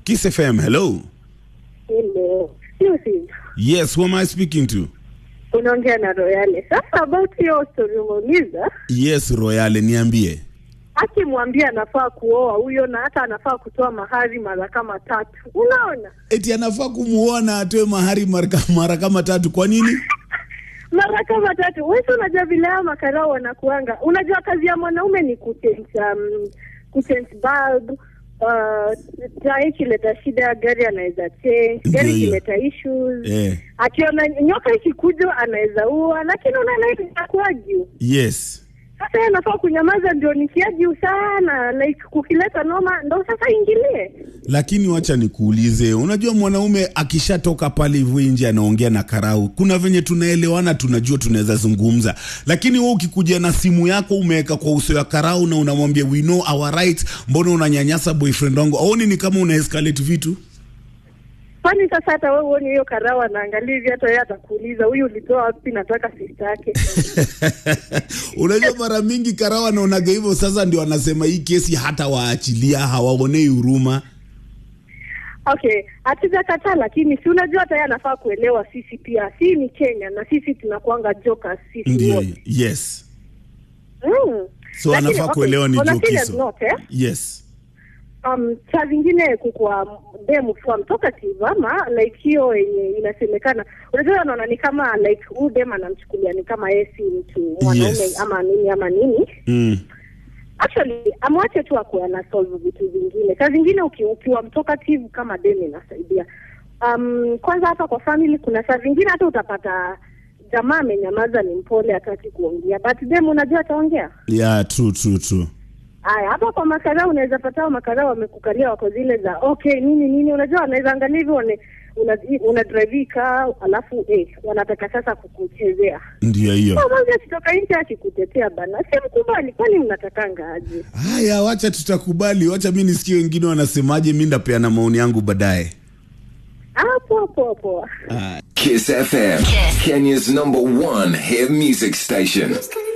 Kiss FM, hello. Hello. Exclusive. Yes, who am I speaking to? Unaongea na Royale. Sasa about hiyo story umeuliza, Yes, Royale, niambie. akimwambia anafaa kuoa huyo na hata anafaa kutoa mahari mara kama tatu. Unaona? Eti anafaa kumuona atoe mahari mara, mara kama tatu. Kwa nini? Mara kama tatu. Wewe si unajua vile hao makarao wanakuanga. Unajua kazi ya mwanaume ni kuchange um, kuchange bulb Uh, taa ikileta shida gari anaweza change, Ndio gari hiyo. ikileta issues Eh, akiona nyoka ikikuja anaweza ua, lakini unaona hivi inakuwa juu. yes. Sasa yeye anafaa kunyamaza, ndio nikia juu sana, like kukileta noma ndo sasa ingilie. Lakini wacha nikuulize, unajua mwanaume akishatoka pale hivyo nje anaongea na karau, kuna venye tunaelewana, tunajua tunaweza zungumza, lakini wewe ukikuja na simu yako umeweka kwa uso ya karau na unamwambia we know our right, mbona unanyanyasa boyfriend wangu? Aoni ni kama una escalate vitu? Kwani sasa hata wewe uone hiyo karawa anaangalia hivi, hata yeye atakuuliza huyu ulitoa wapi? Nataka sista yake. Unajua mara mingi karau anaonaga hivyo, sasa ndio anasema hii kesi hata waachilia, hawaonei huruma. Okay, hatujakataa, lakini si unajua hata yeye anafaa kuelewa, sisi pia si ni Kenya na sisi tunakuanga jokers sisi Ndio, wote. yes. Mm. So Lakini, anafaa okay, kuelewa ni on a serious jokiso. note, eh? Yes. um, saa zingine kukua demu kuwa mtokative ama like hiyo yenye inasemekana, unajua anaona ni kama like huyu dem anamchukulia ni kama yeye si mtu mwanaume Yes. ama nini ama nini. Mm. Actually amwache tu akuwa ana solve vitu vingine. Saa zingine uki, ukiwa mtokative kama dem inasaidia. Um, kwanza hata kwa family kuna saa zingine hata utapata jamaa amenyamaza, ni mpole, hataki kuongea, but dem unajua ataongea. Yeah, true, true, true. Aya, hapa kwa makara unaweza pata hao makara wamekukalia wako zile za okay nini nini, unajua wanaweza angalia hivyo wane- una, una drive car alafu eh, wanataka sasa kukuchezea. Ndio hiyo. Sasa mmoja akitoka nje akikutetea bana, si mkubali, kwani mnatakanga aje? Haya, wacha tutakubali, wacha mi nisikie wengine wanasemaje. Mi ndapeana maoni yangu baadaye. Hapo hapo hapo. Ah. Kiss FM, Kenya's number one hit music station.